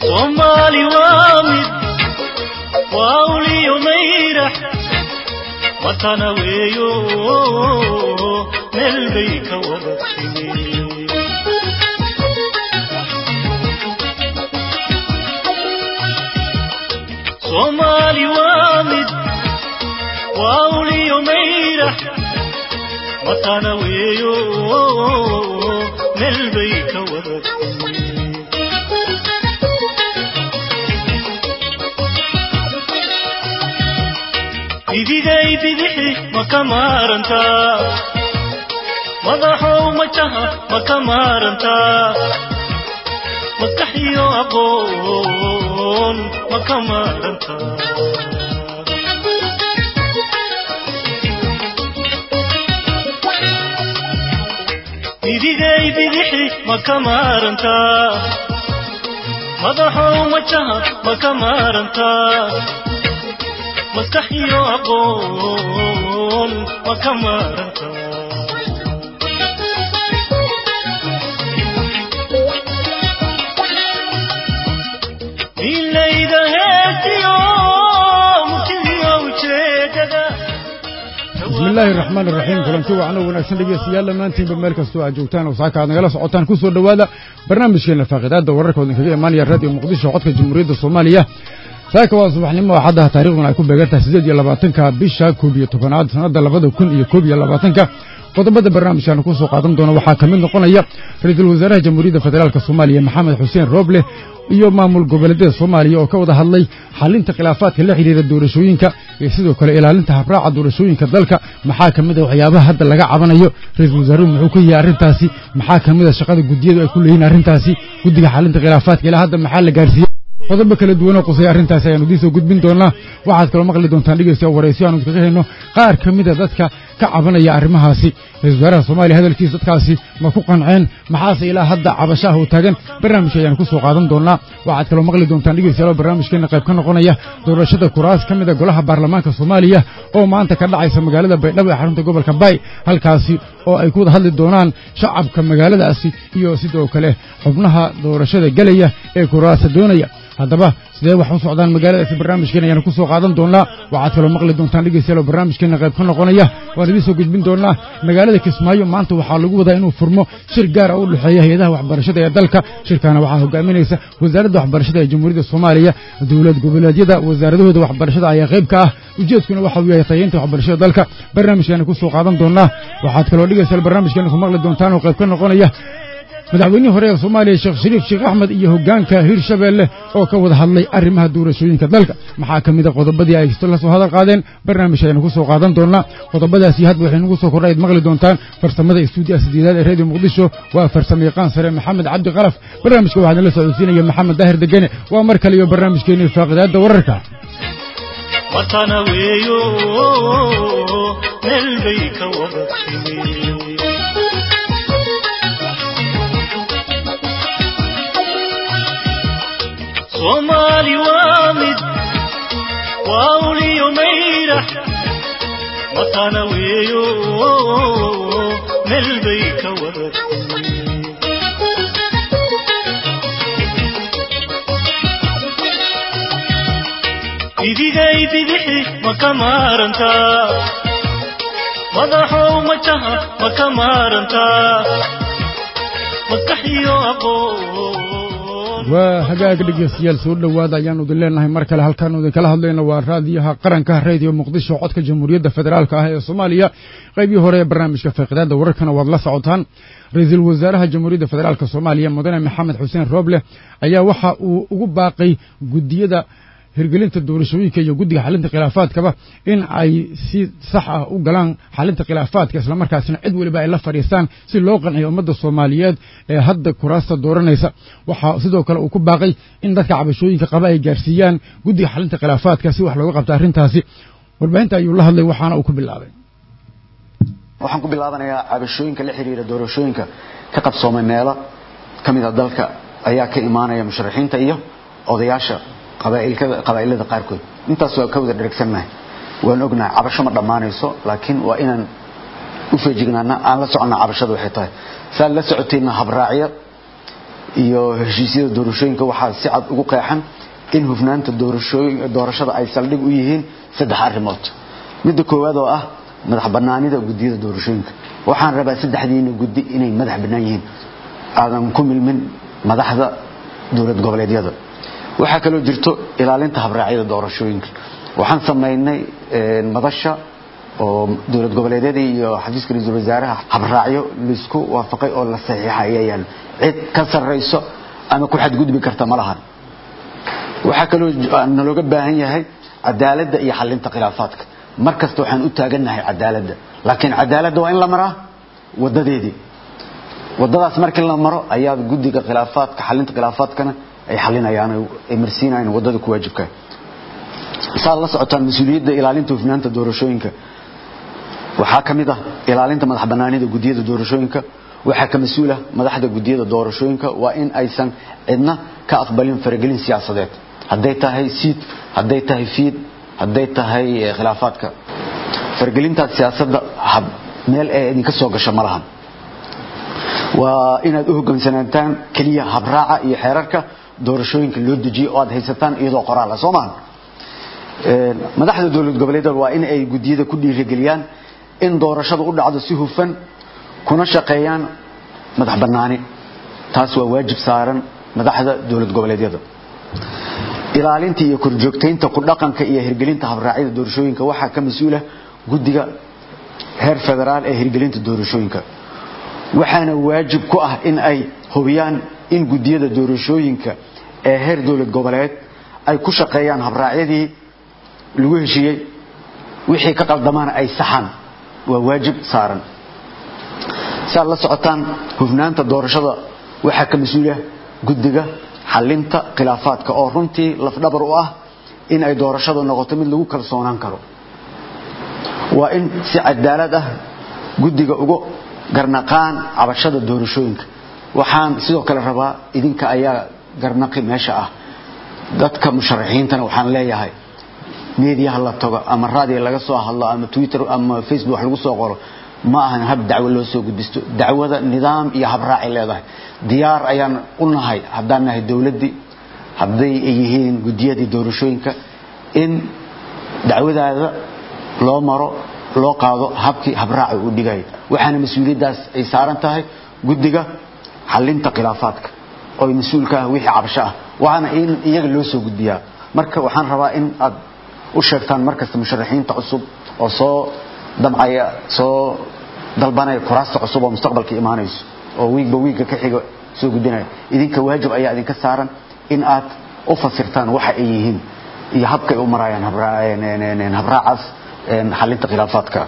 soomaali waa mid waa uliyo mayrax watana weeyo meel bay ka wada timi soomaali waa mid waa uliyo mayrax watana weeyo meel bay ka wada timi idigay bidixi ma ka maarantaa madaxow majaha ma ka maarantaa maskaxiyo aqoon ma ka maarantaa idigay bidixi ma ka maarantaa madaxow majaha ma ka maarantaa maskaxiyo aqoon ma ka maaranta milayda heesiyo murtidiyo ujeedada bismi illaahi raxmaan iraxiim kulanti wacan oo wanaagsan dhegeystayaal dhammaantiinba meel kastoo aad joogtaan oo saaka aad nagala socotaan ku soo dhowaada barnaamijkeena faaqidaadda wararka oo idinkaga imaanaya raadiyo muqdisho codka jamhuuriyadda soomaaliya saaka waa subaxnimo axaddaha taariikhduna ay ku beegantahay siddeed iyo labaatanka bisha koob iyo tobanaad sannadda labada kun iyo koob iyo labaatanka qodobada barnaamijkaanu ku soo qaadan doona waxaa ka mid noqonaya ra-iisul wasaaraha jamhuuriyadda federaalk soomaaliya maxamed xuseen rooble iyo maamul goboleedyada soomaaliya oo ka wada hadlay xalinta khilaafaadka la xidhiira doorashooyinka iyo sidoo kale ilaalinta habraaca doorashooyinka dalka maxaa ka mid a waxyaabaha hadda laga cabanayo ra-iisul wasaaruhu muxuu ka yahay arrintaasi maxaa ka mid a shaqada guddiyadu ay ku leeyihin arrintaasi guddiga xalinta khilaafaadka ilaa hadda maxaa la gaarsiiyey qodobo kala duwan oo qusaya arrintaasi ayaanu idiin soo gudbin doonaa waxaad kaloo maqli doontaan dhegeysta waraysiyo aanu iskaga hayno qaar ka mida dadka ka cabanaya arrimahaasi ra-isul wasaaraha soomaaliya hadalkiisa dadkaasi ma ku qanceen maxaase ilaa hadda cabashaha u taagan barnaamijka ayaanu ku soo qaadan doonaa waxaad kaloo maqli doontaan dhegeystayaal oo barnaamijkeena qayb ka noqonaya doorashada kuraas ka mida golaha baarlamaanka soomaaliya oo maanta ka dhacaysa magaalada baydhabo ee xarunta gobolka bay halkaasi oo ay ku wada hadli doonaan shacabka magaaladaasi iyo sidoo kale xubnaha doorashada gelaya ee kuraasa doonaya haddaba sidee wax u socdaan magaaladaasi barnaamijkeena ayaanu ku soo qaadan doonaa waxaad kaloo maqli doontaan dhegeystayaal oo barnaamijkeena qayb ka noqonaya waan idiin soo gudbin doonaa magaalada kismaayo maanta waxaa lagu wadaa inuu furmo shir gaara u dhexeeya hay-adaha waxbarashada ee dalka shirkaana waxaa hogaaminaysa wasaaradda waxbarashada ee jamhuuriyadda soomaaliya dowlad goboleedyada wasaaradahooda waxbarashada ayaa qayb ka ah ujeedkuna waxa uu yahay tayeynta waxbarashada dalka barnaamijkeena ku soo qaadan doonaa waxaad kaloo dhegeystayaal barnaamijkeena ku maqli doontaan oo qayb ka noqonaya madaxweynihii hore ee soomaaliya sheekh shariif sheekh axmed iyo hoggaanka hirshabeelle oo ka wada hadlay arrimaha doorashooyinka dalka maxaa ka mid a qodobadii ay la soo hadal qaadeen barnaamij aynu ku soo qaadan doonaa qodobadaasi hadba waxay nagu soo kordha ayd maqli doontaan farsamada istuudiyaha sideedaad ee reediyo muqdisho waa farsamo yaqaan sare maxamed cabdi qalaf barnaamijka waxaa idinla socodsiinaya maxamed daahir degene waa mar kale iyo barnaamijkeenii faaqidaadda wararka watana weeyo meel bay ka wada timi soomaali waa mid waa uliyo mayrax watana weeyo meel bay ka wada timi idigay bidixi ma ka maarantaa madaxow majaha ma ka maarantaa maskaxiyo aqoon waa hagaag dhegeystayaal soo dhowaada ayaanu idin leenahay mar kale halkaanu idinkala hadlayno waa raadiyaha qaranka radio muqdisho codka jamhuuriyadda federaalk ah ee soomaaliya qaybihii hore ee barnaamijka faaqidaadda wararkana waad la socotaan ra-iisul wasaaraha jamhuuriyadda federaalk soomaaliya mudane maxamed xuseen rooble ayaa waxa uu ugu baaqay guddiyada hirgelinta doorashooyinka iyo guddiga xalinta khilaafaadkaba in ay si sax ah u galaan xalinta khilaafaadka islamarkaasina cid weliba ay la fadhiistaan si loo qanciyo ummadda soomaaliyeed ee hadda kuraasta dooranaysa waxaa sidoo kale uu ku baaqay in dadka cabashooyinka qaba ay gaarsiiyaan guddiga xalinta khilaafaadka si wax looga qabto arrintaasi warbaahinta ayuu la hadlay waxaana uu ku bilaabay waxaan ku bilaabanayaa cabashooyinka la xiriira doorashooyinka ka qabsoomay meelo ka mida dalka ayaa ka imaanaya musharaxiinta iyo odayaasha qabaa'ilada qaarkood intaas waa ka wada dheragsannahay waan ognahay cabasho ma dhammaanayso laakiin waa inaan u feejignaana aan la soconna cabashada waxay tahay saad la socotayna habraacyo iyo heshiisyada doorashooyinka waxaa si cad ugu qeexan in hufnaanta doorashada ay saldhig u yihiin saddex arrimood midda koowaad oo ah madax bannaanida guddiyada doorashooyinka waxaan rabaa saddexdiina guddi inay madax bannaan yihiin aadan ku milmin madaxda dowlad goboleedyada waxaa kaloo jirto ilaalinta habraacyada doorashooyinka waxaan samaynay madasha oo dowlad goboleedyadii iyo xafiiska ra-iisul wasaaraha habraacyo laisku waafaqay oo la saxiixa ayaa yaalo cid ka sarrayso ama ku xadgudbi karta ma lahan waxaa kaloo nalooga baahan yahay cadaaladda iyo xalinta khilaafaadka mar kasta waxaan u taagannahay cadaaladda laakiin cadaaladda waa in la maraa wadadeedii wadadaas markii la maro ayaa guddiga khilaafaadka xalinta khilaafaadkana ay xalinayaan ay marsiinayaan wadada ku waajibka saad la socotaan mas-uuliyadda ilaalinta hufnaanta doorashooyinka waxaa ka mid ah ilaalinta madax bannaanida guddiyada doorashooyinka waxaa ka mas-uula madaxda guddiyada doorashooyinka waa in aysan cidna ka aqbalin faragelin siyaasadeed hadday tahay siid hadday tahay fiid hadday tahay khilaafaadka faragelintaas siyaasadda meel ee idinka soo gasho ma lahan waa inaad u hoggaansanaataan keliya habraaca iyo xeerarka doorashooyinka loo dejiyo oo aad haysataan iyadoo qoraal ah soo maahan madaxda dowlad goboleedyada waa in ay guddiyada ku dhiirigeliyaan in doorashada u dhacdo si hufan kuna shaqeeyaan madax bannaani taas waa waajib saaran madaxda dowlad goboleedyada ilaalinta iyo korjoogtaynta ku dhaqanka iyo hirgelinta habraacyada doorashooyinka waxaa ka mas-uula guddiga heer federaal ee hirgelinta doorashooyinka waxaana waajib ku ah in ay hubiyaan in guddiyada doorashooyinka ee heer dowlad goboleed ay ku shaqeeyaan habraacyadii lagu heshiiyey wixii ka qaldamaana ay saxaan waa waajib saaran si aad la socotaan hufnaanta doorashada waxaa ka mas-uula guddiga xalinta khilaafaadka oo runtii lafdhabar u ah in ay doorashadu noqoto mid lagu kalsoonaan karo waa in si cadaalad ah guddiga uga garnaqaan cabashada doorashooyinka waxaan sidoo kale rabaa idinka ayaa garnaqi meesha ah dadka musharaxiintana waxaan leeyahay meediyaha la tago ama raadiga laga soo hadlo ama twitter ama facebook wax lagu soo qoro ma ahan hab dacwo loo soo gudbisto dacwada nidaam iyo habraacay leedahay diyaar ayaan u nahay haddaan nahay dowladdii hadday yihiin guddiyadii doorashooyinka in dacwadaada loo maro loo qaado habkii habraaca uu dhigay waxaana mas-uuliyaddaas ay saaran tahay guddiga xalinta khilaafaadka oo mas-uul ka ah wixii cabasho ah waana in iyaga loo soo gudbiyaa marka waxaan rabaa in aad u sheegtaan markasta musharaxiinta cusub oo soo damcaya soo dalbanaya kuraasta cusub oo mustaqbalka imaanayso oo wiigba wiigga ka xiga soo gudbinaya idinka waajib ayaa idinka saaran in aad u fasirtaan waxa ay yihiin iyo habka ay u marayaan habraacaas xalinta khilaafaadka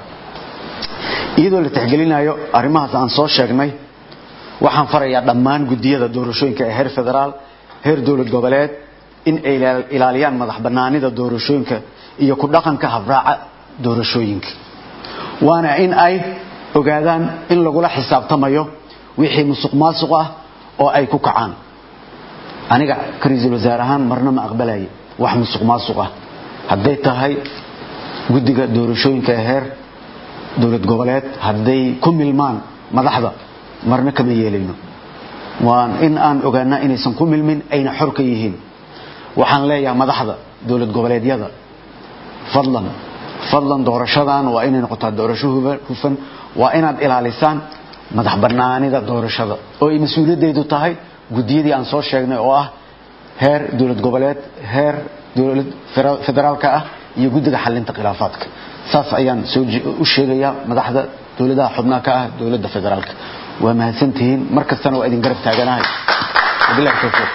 iyadoo la tixgelinayo arrimahaas aan soo sheegnay waxaan farayaa dhammaan guddiyada doorashooyinka ee heer federaal heer dowlad goboleed in ay ilaaliyaan madax bannaanida doorashooyinka iyo ku dhaqanka habraaca doorashooyinka waana in ay ogaadaan in lagula xisaabtamayo wixii musuq maasuq ah oo ay ku kacaan aniga ka ra-iisul wasaare ahaan marna ma aqbalaya wax musuq maasuq ah hadday tahay guddiga doorashooyinka ee heer dowlad goboleed hadday ku milmaan madaxda marna kama yeelayno waan in aan ogaanaa inaysan ku milmin ayna xor ka yihiin waxaan leeyahay madaxda dowlad goboleedyada fadlan fadlan doorashadan waa inay noqotaa doorasho hufan waa inaad ilaalisaan madax bannaanida doorashada oo ay mas-uuliyaddeedu tahay guddiyadii aan soo sheegnay oo ah heer dowlad goboleed heer dowlad federaalka ah iyo guddiga xalinta khilaafaadka saas ayaan soo u sheegayaa madaxda dowladaha xubnaha ka ah dowladda federaalka waa mahadsantihiin mar kastana waa idin garab taaganahay wabillahi tawfiiq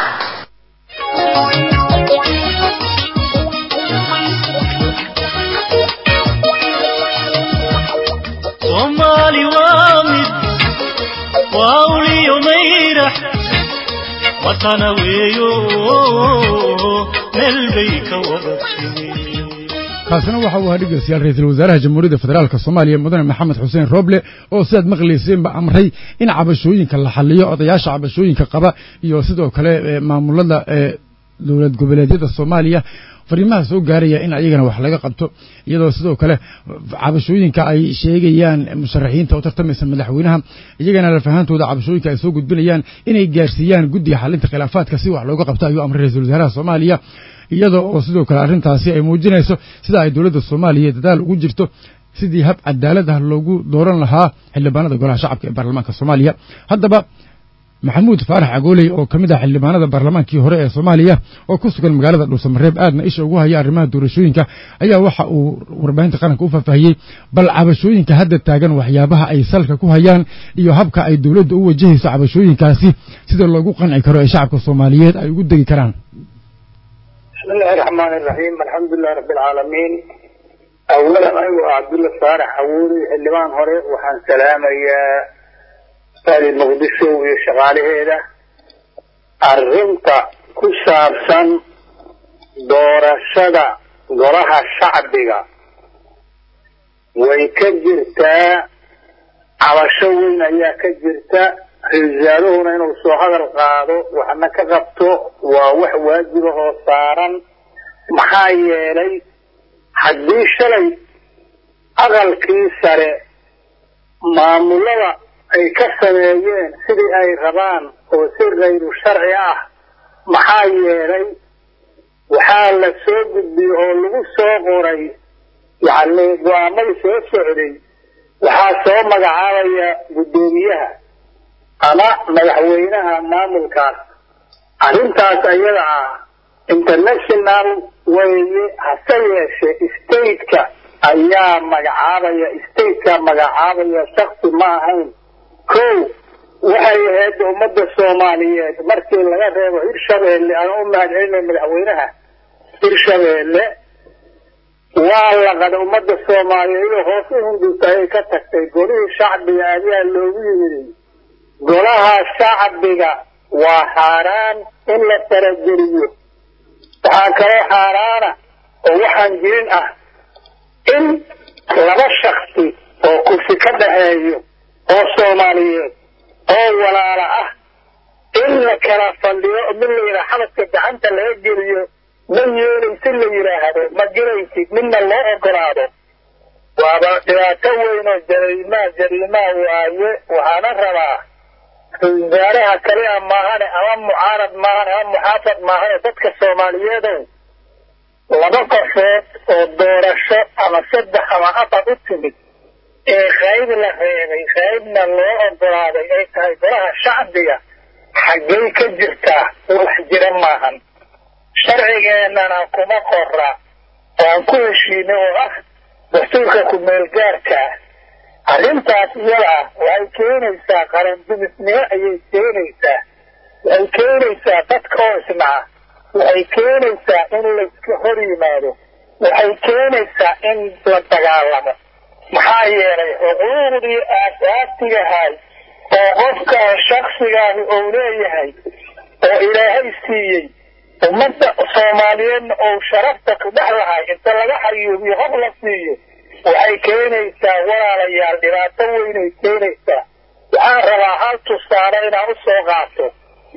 soomaali waa mid waa uliyo mayrax watana weeyo meel bay ka wada timi kaasina waxa uu ahaa dhegeystayaal ra-iisul wasaaraha jamhuuriyadda federaalka soomaaliya mudane maxamed xuseen roble oo sidaad maqlayseenba amray in cabashooyinka la xaliyo odayaasha cabashooyinka qaba iyo sidoo kale maamulada dowlad goboleedyada soomaaliya fariimaha soo gaaraya in ayagana wax laga qabto iyadoo sidoo kale cabashooyinka ay sheegayaan musharaxiinta u tartamaysa madaxweynaha iyagana lafahantooda cabashooyinka ay soo gudbinayaan inay gaarsiiyaan guddiga xalinta khilaafaadka si wax looga qabto ayuu amray ra-iisul wasaaraha soomaaliya iyada oo sidoo kale arrintaasi ay muujinayso sida ay dowladda soomaaliya dadaal ugu jirto sidii hab cadaalad ah loogu dooran lahaa xildhibaanada golaha shacabka ee baarlamaanka soomaaliya haddaba maxamuud faarax cagooley oo ka mid ah xildhibaanada baarlamaankii hore ee soomaaliya oo ku sugan magaalada dhuusamareeb aadna isha ugu haya arrimaha doorashooyinka ayaa waxa uu warbaahinta qaranka u faahfaahiyey bal cabashooyinka hadda taagan waxyaabaha ay salka ku hayaan iyo habka ay dowladda u wajahayso cabashooyinkaasi sida loogu qanci karo ee shacabka soomaaliyeed ay ugu degi karaan بسم الله الرحمن الرحيم الحمد لله رب العالمين أولا أيوة عبد الله صالح حووري اللبان هوري وحان سلام يا سالي مقدسو وشغالي هيدا الرمطة كسابسا دورشدا قرها شعبية ويكجرتا على شوين أيا كجرتا risaaluhuna inuu soo hadal qaado waxna ka qabto waa wax waajibahoo saaran maxaa yeelay haddii shalay aqalkii sare maamulada ay ka sameeyeen sidii ay rabaan oo si kayru sharci ah maxaa yeelay waxaa la soo gudbiyey oo lagu soo qoray yacni go-aamadii soo socday waxaa soo magacaabaya guddoomiyaha ama madaxweynaha maamulkaas arrintaas ayada ah international weeye hase yeeshe stateka ayaa magacaabaya stateka magacaabaya shaksi ma ahayn kow waxay ahayd ummadda soomaaliyeed markii laga reebo hirshabeelle aan u mahadcelinay madaxweynaha hirshabeelle waa laqada ummadda soomaaliyeed inuu hoos u hindisa ay ka tagtay golihii shacbiga ayaa loogu yimidi golaha shacbiga waa xaaraan in la farageliyo waxaa kaloo xaaraana oo waxaan jirin ah in laba shaksi oo kursi ka dhaxeeyo oo soomaaliyeed oo walaala ah in la kala fadhiyo mid la yidhaha xabadka gacanta laga geliyo ma yeelaysid la yidhaahdo ma gelaysid midna loo ogolaado waaba dhibaato weyn oo jariimaa jariimaa waaye waxaana rabaa wasaaraha kaliya maahane ama mucaarad maahane ama muxaafad maahane dadka soomaaliyeedow laba qofood oo doorasho ama saddex ama afar u timid ee qayb la reebay qaybna loo ogolaaday ay tahay golaha shacbiga xaggay ka jirtaa wax jira maahan sharcigeennana kuma qora waan ku heshiinay oo ah dastuurka ku-meelgaarka ah arrintaas iyada ah waxay keenaysaa qarandumisnimo ayay keenaysaa waxay keenaysaa dadka oo isnaca waxay keenaysaa in layska hor yimaado waxay keenaysaa in la dagaalamo maxaa yeelay xuquuqdii aasaasigahay oo qofka shaksigaasi ou leeyahay oo ilaahay siiyey ummadda soomaaliyeedna ou sharafta ku dhex lahay inta laga xayuubiyo qof la siiyo waxay keenaysaa walaalayaal dhibaato weynay keenaysaa waxaan rabaa hal tusaale inaan u soo qaato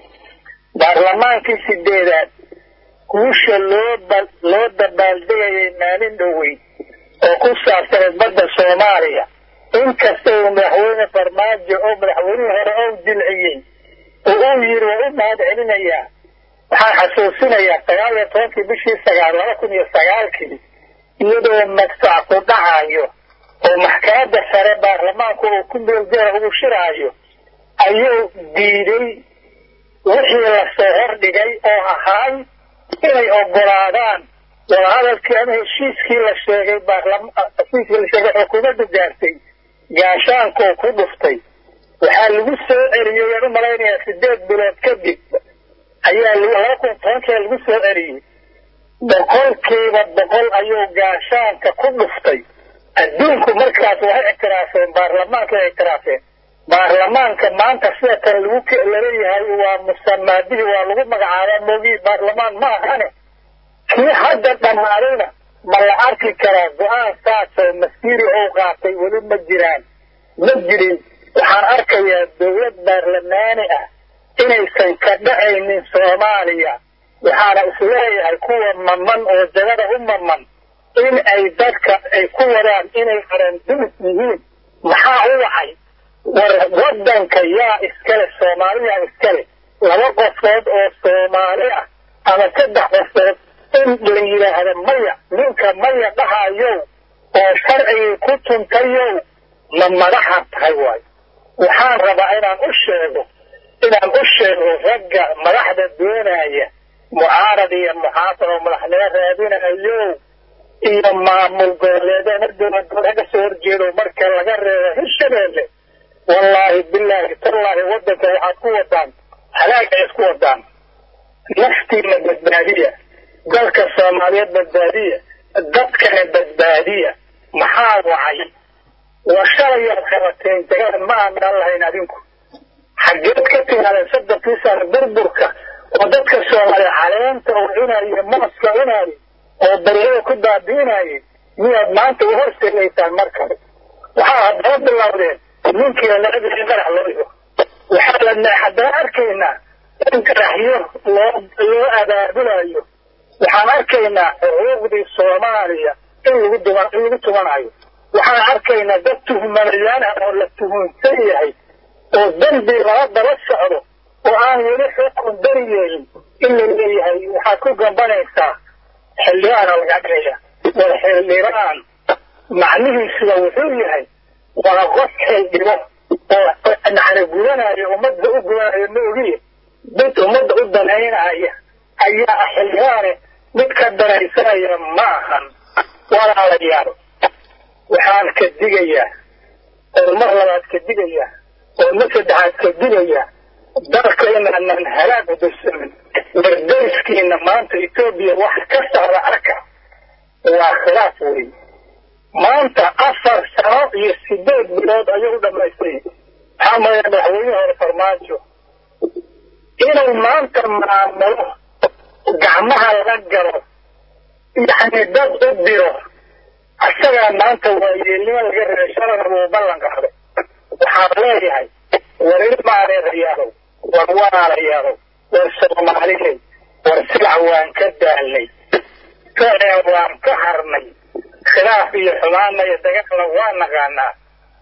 baarlamaankii sideedaad guusha loo loo dabaaldegayay maalin dhoweyn oo ku saabsaneed badda soomaaliya inkasta uu madaxweyne farmaajo oo madaxweynihii hore ou jilciyey oo uu yidhi waa u mahad celinayaa waxaan xasuusinayaa sagaal iyo tobankii bishii sagaal laba kun iyo sagaalkii iyadoo magsac ku dhacayo oo maxkamadda sare baarlamaanku uu ku meeljeera ugu shiraayo ayuu diiday wixii lasoo hordhigay oo ahaay inay ogolaadaan wadahadalkii ama heshiiskii la sheegay heshiiskii la sheegay xukuumadda gaartay gaashaankoo ku dhuftay waxaa lagu soo celiyey aan u malaynayaa sideed bilood kadib ayaa laba kun tobankia lagu soo celiyey boqolkiiba boqol ayuu gaashaanka ku dhuftay adduunku markaas waxay ictiraafeen baarlamaanka ictiraafeen baarlamaanka maanta sida kan lagu laleeyahay waa musamaadihii waa lagu magacaabaa moogii baarlamaan ma ahane kii hadda dhammaadayna ma la arki karaa go-aan saasoo masiiri ou qaatay weli ma jiraan ma jirin waxaan arkayaa dowlad baarlamaani ah inaysan ka dhacaynin soomaaliya waxaana isleeyahay kuwa maman oo jagada u maman in ay dadka ay ku wadaan inay qarandumis yihiin maxaa u wacay war waddanka yaa iskale soomaaliyaa iskale laba qofood oo soomaali ah ama saddex qofood in la yidhaahdo maya ninka maya dhahayow oo sharcigii ku tuntayow ma madaxa tahay waayo waxaan rabaa inaan u sheego inaan u sheego ragga madaxda doonaya mucaarad iyo muxaafad oo madaxnimo raadinayo iyo maamul goboleedana dowladgoboleed ka soo horjeedo marka laga reebo hirshabeelle wallaahi bilaahi tallaahi waddanka waxaad ku wadaan halaag ay isku wadaan naftiina badbaadiya dalka soomaaliyeed badbaadiya dadkana badbaadiya maxaa wacay waa shalayaad qabateen jagada ma aanan lahayn adinku xaggeed ka timaadeen soddonkii sano burburka oo dadka soomaaliya caleenta oo cunaaye mooska cunaaye oo baryada ku baabiinayay miyaad maanta u horseedaysaan mar kale waxaa haddana bilowdeen ninkii lacagii qarax loo dhigo waxaa la haddana arkaynaa in qaraxyo loo loo abaabulayo waxaan arkaynaa xuquuqdii soomaaliya in lagu duman in lagu tumanayo waxaan arkaynaa dad tuhmanayaan ah oo la tuhunsan yahay oo dembi lala daba socdo oo aan weli xukun beri yeelin in la leeyahay waxaad ku gambanaysaa xildhibaana laga dhigaya war xildhibaan macnihiisuba wuxuu yahay waa qof xildhibo oo nacna gudanayo ummadda u gudanayo ma ogiye mid ummadda u danaynaya ayaa ah xildhibaane mid ka danaysanaya ma ahan walaalayaal waxaan ka digayaa oo mar labaad ka digayaa oo mar saddexaad ka digayaa dalka inaanan halaag udursamin wardariskiina maanta etoobiya wax ka socda arka waa khilaaf wey maanta afar sano iyo sideed bilood ayuu u dhamaystay maxaa maya madaxweyne hore farmaajo inuu maanta maamulo gacmaha la galo yacni dad u diro isagaa maanta waa yeelnimo laga reebay shalana wuu ballan qaaday waxaan leeyahay war ilmaareerayaalow war walaalayaalow war soomaaliyey war silac waan ka daalnay ficeen waan ka harnay khilaaf iyo xumaana iyo dagaalna waa naqaanaa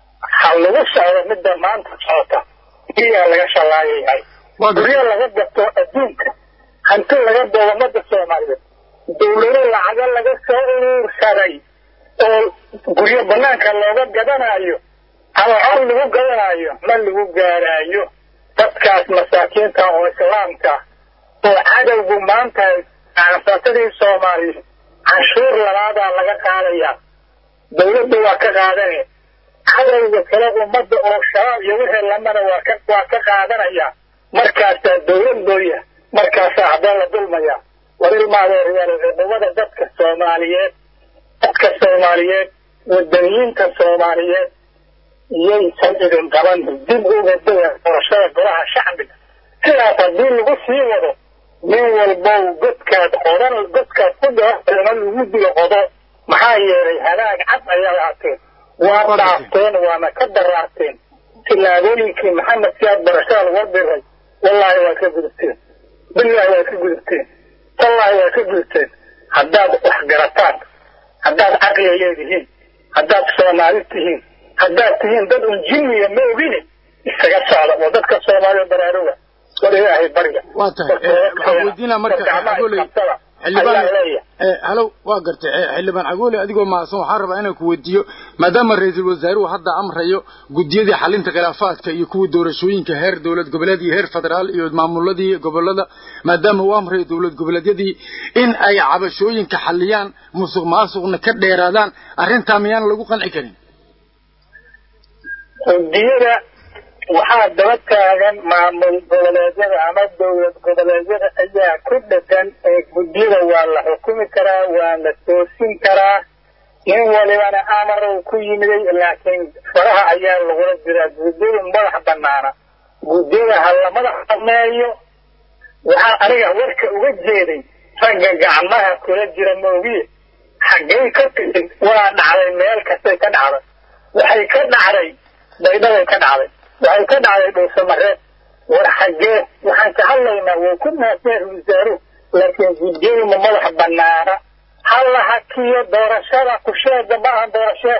ha lagu socdo midda maanta socota iyaa laga shallaayayahay guryo laga gato adduunka hanti laga doodo ummadda soomaaliyeed dawlado lacago laga soo uruursaday oo guryo banaanka looga gadanayo ama col lagu gadanayo ma lagu gaaraayo dadkaas masaakiinta oo islaamka oo cadowgu maanta ansatadii soomaaliyeed canshuur labaadaa laga qaadayaa dawladda waa ka qaadane cadowga kale ummadda oo shabaab iyo wixii lamana waa ka waa ka qaadanaya markaasaa dawlad looya markaasaa haddana la dulmaya war ilmaadeeryaal ciidamada dadka soomaaliyeed dadka soomaaliyeed wadaniyiinta soomaaliyeed yaysan idin qaban dib uga daya doorashada golaha shacbiga sidaas haddii lagu sii wado nin walbow godkaad qodan godkaad ku dhaama lagu dilo qodo maxaa yeelay halaag cad ayaa ahaateen waa dhaafteen waana ka daraarteen tillaabooyinkii maxamed siyaad barashada laga diray wallaahi waa ka gudubteen bilaahi waa ka gudubteen tallaahi waa ka gudubteen haddaad wax garataan haddaad caqliga leedihiin haddaad soomaali tihiin haddaad tihiin dad un jinniya ma ogine isaga socda oo dadka soomaaliya baraaruga war ilaahay barya waa tahay waxaan weydiinaa marka xagoley xildhibaan halow waa gartay xildhibaan cagoole adigoo mahadsan waxaan rabaa inaan ku weydiiyo maadaama ra-iisul wasaaruhu hadda amrayo guddiyadii xalinta khilaafaadka iyo kuwii doorashooyinka heer dowlad goboleed iyo heer federaal iyo maamuladii gobolada maadaama uu amrayo dowlad goboleedyadii in ay cabashooyinka xaliyaan musuq maasuqna ka dheeraadaan arrintaa miyaan lagu qanci karin guddiyada waxaa daba taagan maamul goboleedyada ama dowlad goboleedyada ayaa ku dhegan ee guddiyada waa la xukumi karaa waa la toosin karaa nin walibana amarow ku yimiday laakiin faraha ayaa lagula jiraa guddiyadu madax banaana guddiyada ha la madax baneeyo waxaa aniga warka uga jeeday ragga gacmaha kula jira moogiye xaggay ka timid waa dhacday meel kastay ka dhacday waxay ka dhacday baydhabay ka dhacday waxay ka dhacday dhuusamareed war xaggee waxaan ka hadlaynaa wuu ku mahadsan wasaaruhu laakiin guddiyadu ma madax banaana ha la hakiyo doorashada kusheeda ma aha doorashee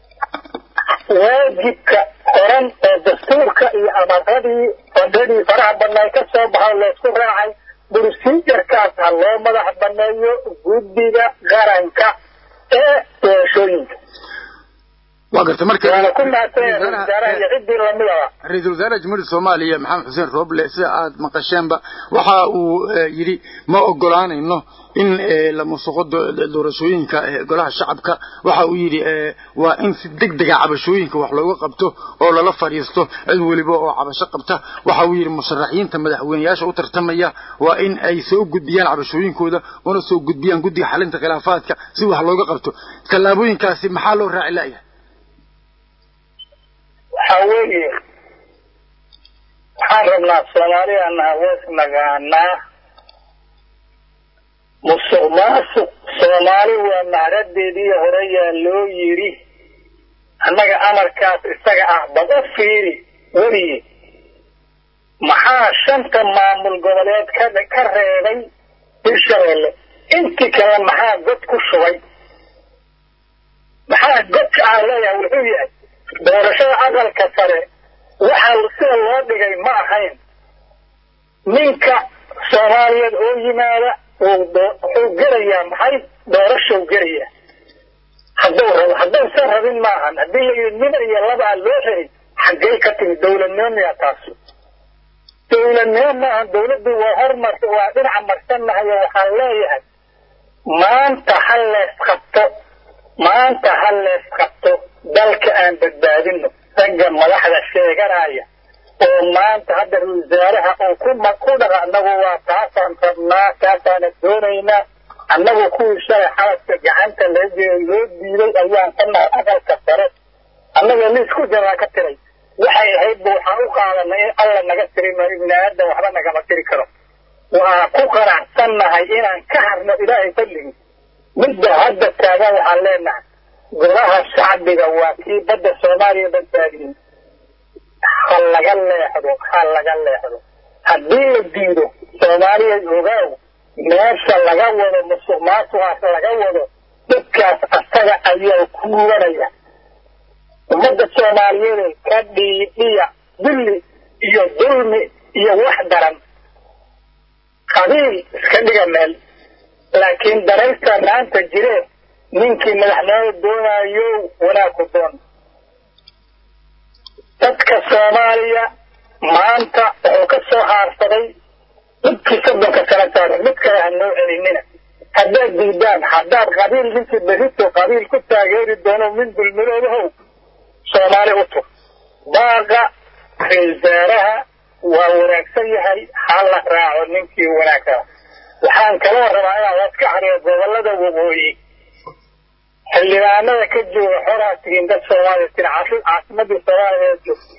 waajibka qoran oo dastuurka iyo amaradii fadadii faraha badnaay ka soo baxo laysku raacay brusijarkaas ha loo madax baneeyo guddiga qaranka ee doorashooyinka waa gartay marka waana ku mahadsan wasaaraha iyo ciddii lamidaba ra-iisul wasaaraha jamhuuriyadda soomaaliya maxamed xuseen rooble sida aad maqasheenba waxa uu yidhi ma ogolaanayno in la musuqo doorashooyinka golaha shacabka waxa uu yidhi waa in si deg dega cabashooyinka wax looga qabto oo lala fadhiisto cid weliba oo cabasho qabta waxa uu yidhi musharaxiinta madaxweyneyaasha u tartamaya waa in ay soo gudbiyaan cabashooyinkooda una soo gudbiyaan guddiga xalinta khilaafaadka si wax looga qabto tallaabooyinkaasi maxaa loo raaci la'yahay waxaa weeye waxaan rabnaa soomaaliyana wees nagaanaa musuq maasuq soomaali waa mahradeedii hore yaa loo yidhi annaga amarkaas isaga ah bad u fiiri weliye maxaa shanta maamul goboleed ka ka reebay hirshabeelle intii kale maxaa god ku shubay maxaa godka aan leeyahay wuxuu yahay doorashada aqalka sare waxaa sida loo dhigay ma ahayn ninka soomaaliyeed oo yimaada wuxuu gelayaa maxay doorashou gelayaa hadduu rabo hadduusan rabin maahan haddii la yidhi nin iyo labaa loo helay xaggay ka timi dowladnimo miyaa taasu dowladnimo maahan dowladdu waa hormar waa dhinaca marsannahay oo waxaan leeyahay maanta ha lees qabto maanta ha lees qabto dalka aan badbaadino ragga madaxda sheeganaya oo maanta hadda wasaaraha oo ku ku dhaqa annagu waa taasaan rabnaa taasaana doonaynaa annagu kuwii shalay xabadka gacanta laga loo diiday ayaan ka nahay aqalka sare annaga liisku jaraa ka tiray waxay ahaydba waxaan u qaadanay in alla naga tiri ma ibni aadan waxba nagama tiri karo waa ku qanacsannahay inaan ka harno ilaahay fadligii midda hadda taagan waxaan leenahay golaha shacbiga waa kii badda soomaaliya badbaadiyey ha laga leexdo ha laga leexdo haddii la diido soomaaliya ogaaw meesha laga wado musuq maasuqaas laga wado dadkaas asaga ayaa kuubanaya ummadda soomaaliyeed ka dhiidhiya dulli iyo dulmi iyo wax daran qabiil iska dhiga meel laakiin daraysta maanta jiree ninkii madaxnimada doonayo wanaag ku doon dadka soomaaliya maanta wuxuu ka soo haarsaday midkii soddonka sano saaran mid kale ha noo celinina haddaad diidaan haddaad qabiil ninkii berito qabiil ku taageeri doono min dulmiloodahow soomaali u tur baaqa ra-iisaaraha waa wanaagsan yahay ha la raaco ninkii wanaagsaa waxaan kaloo rabaa inaan las ka xariyo gobolada waqooyi xildhibaanada ka jooga xoraa tihiin dad soomaaliya tir caasimadii soomaaliya joogta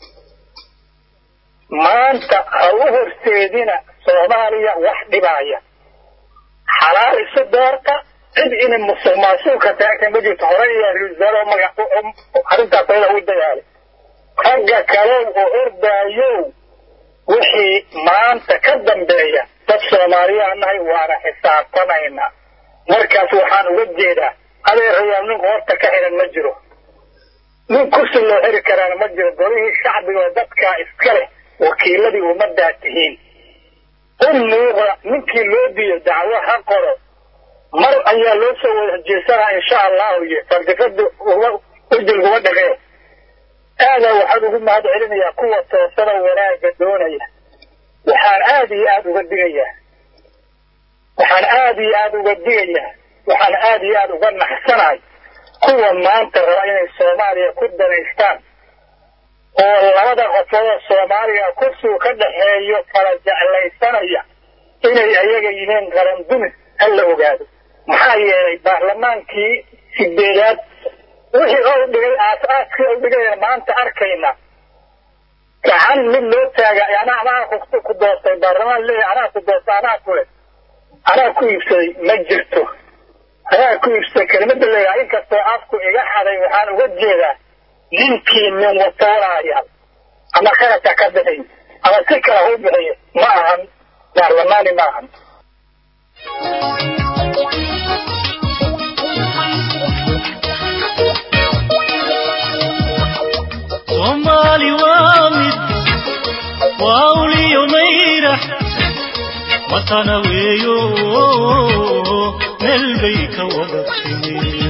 maanta ha u horseedina soomaaliya wax dhibaaya xalaal isu doorta cid inay musuq maasuulka taagta ma jirto hore iyo risaalo magac arrintaas ayada u dagaalay ragga kalow oo ordaayow wixii maanta ka dambeeya dad soomaaliyaa nahay waana xisaabtamaynaa markaas waxaan uga jeedaa adeerayaal nin qoorta ka xiran ma jiro nin kursi loo xiri karaana ma jiro golihii shacbiga oo dadkaa iska leh wakiiladii ummaddaa tihiin u muuqda ninkii loo diiyo dacwo ha qoro mar ayaa loo soo wada jeesanaa insha allahu iyo fardiqada ujilguma dhaqee aadaa waxaan ugu mahad celinayaa kuwa toosanoo wanaagga doonaya waxaan aada iyo aada uga digayaa waxaan aada iyo aada uga digayaa waxaan aada iyo aada uga naxsanahay kuwa maanta raba inay soomaaliya ku danaystaan oo labada qofoodoo soomaaliya kursigu ka dhaxeeyo kala jeclaysanaya inay ayaga yihiin qaran dumis ha la ogaado maxaa yeelay baarlamaankii sideedaad wixii ou dhigay aas-aaskii ou dhigayna maanta arkayna gacan mid loo taaga anaa anaa ku doortay baarlamaan leeyahay anaa ku doortay anaa kule anaa ku iibsaday ma jirto anaa ku iibsaday kelimada leeyahay inkastoo afku iga xaday waxaan uga jeedaa ninkii nin watoonaaya ama kharashka ka bixiy ama si kale u bixiyo ma ahan baarlamaani ma ahan وأولي ميرح وطن ويو نلبيك وبكتمي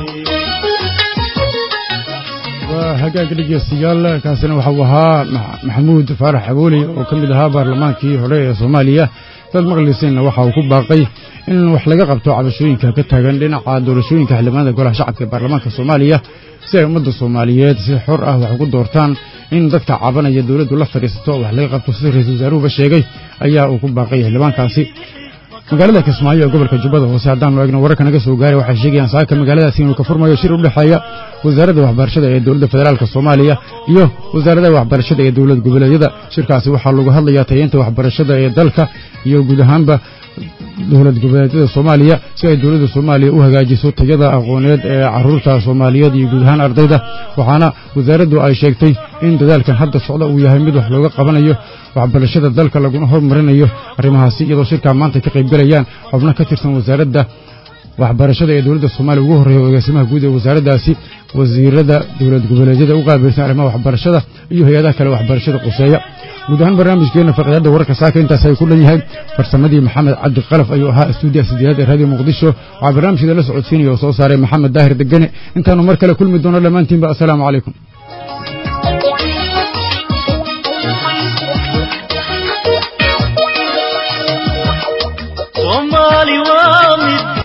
waa hagaag dhegeystayaal kaasina waxau ahaa maxamuud faarax abooli oo ka mid ahaa baarlamaankii hore ee soomaaliya dad maqlisinna waxa uu ku baaqay in wax laga qabto cabashooyinka ka taagan dhinaca doorashooyinka xildhibaanada golaha shacabka ee baarlamaanka soomaaliya si ay ummadda soomaaliyeed si xor ah wax ugu doortaan in dadka cabanaya dowladdu la fadhiisato wax laga qabto sida ra-iisul wasaaruhuba sheegay ayaa uu ku baaqay xildhibaankaasi magaalada kismaayo ee gobolka jubbada hoose haddaanu eegno wararka naga soo gaaray waxay sheegayaan saaka magaaladaasi inuu ka furmayo shir u dhexeeya wasaaradda waxbarashada ee dowladda federaalk soomaaliya iyo wasaaradaha waxbarashada ee dowlad goboleedyada shirkaasi waxaa lagu hadlayaa tayeynta waxbarashada ee dalka iyo guud ahaanba dowlad goboleedyada soomaaliya si ay dowladda soomaaliya u hagaajiso tayada aqooneed ee caruurta soomaaliyeed iyo guud ahaan ardayda waxaana wasaaraddu ay sheegtay in dadaalkan hadda socda uu yahay mid wax looga qabanayo waxbarashada dalka laguna hormarinayo arrimahaasi iyadoo shirkaa maanta ka qaybgalayaan xubno ka tirsan wasaaradda waxbarashada ee dowladda soomaaliya ugu horreeya agaasimaha guud ee wasaaraddaasi wasiirada dowlad goboleedyada u qaabilsan arrimaha waxbarashada iyo hay-adaha kale waxbarashada quseeya guud ahaan barnaamijkeenna faqiidadda wararka saaka intaas ay ku dhan yahay farsamadii maxamed cabdi qalaf ayuu ahaa stuudiya sideedaad ee raadiyo muqdisho waxaa barnaamijkeeda la socodsiinaya oo soo saaray maxamed daahir degane intaanu mar kale kulmi doono dhammaantiinba assalaamu calaykum